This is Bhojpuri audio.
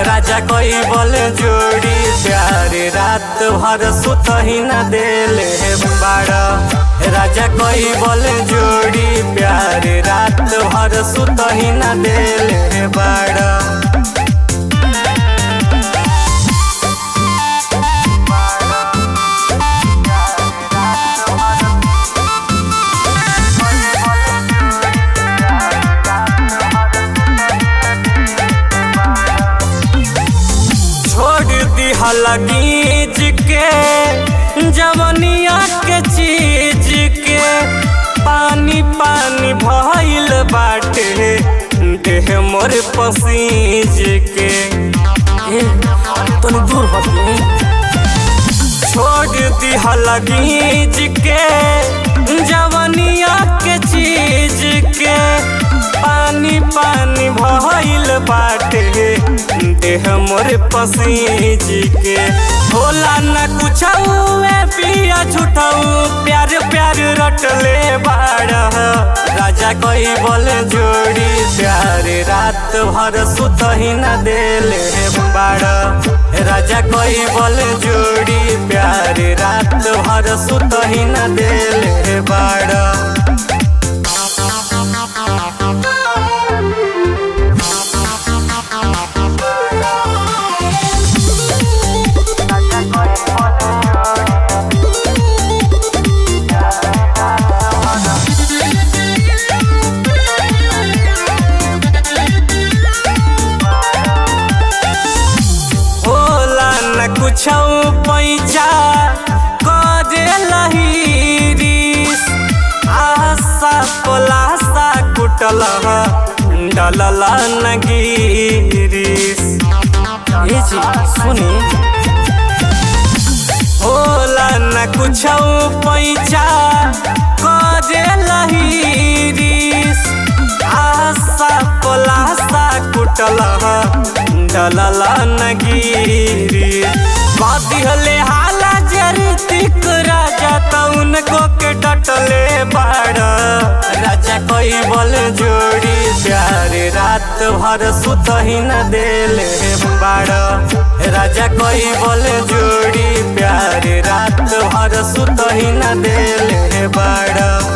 राजा कोई बोल जोड़ी प्यारे रात भर सुत ही न देले बाड़ा राजा कोई बोल जोड़ी प्यारे रात भर सुत ही न देले बाड़ा छोड़ दिहल गीज के जवनिया के चीज के पानी पानी भइल बाटे देह मोर पसीज के ए तनी दूर हटिए छोड़ दिहल गीज के जवनिया के चीज के पानी पानी भइल बाटे देह मोर पसीज के होला न कुछ पिया छुटऊ प्यार प्यार रटले बाड़ राजा कोई बोल जोड़ी प्यार रात भर सुत ही न देले बाड़ राजा कोई बोल जोड़ी प्यार रात भर सुत ही न देले बाड़ होला न कुछ पैसा करे लहीरिस आशा पलासा कुटल डलल न गिरिस ए जी सुनी होला न कुछ पैसा करे लहीरिस आशा पलासा कुटल डलल न गिरी बदिहले हाला जरितिक राजा तउन को के डटले बाड़ राजा कोई बोल जोड़ी प्यारे रात भर सुत ही न देले बाड़ राजा कोई बोल जोड़ी प्यारे रात भर सुत ही न देले बाड़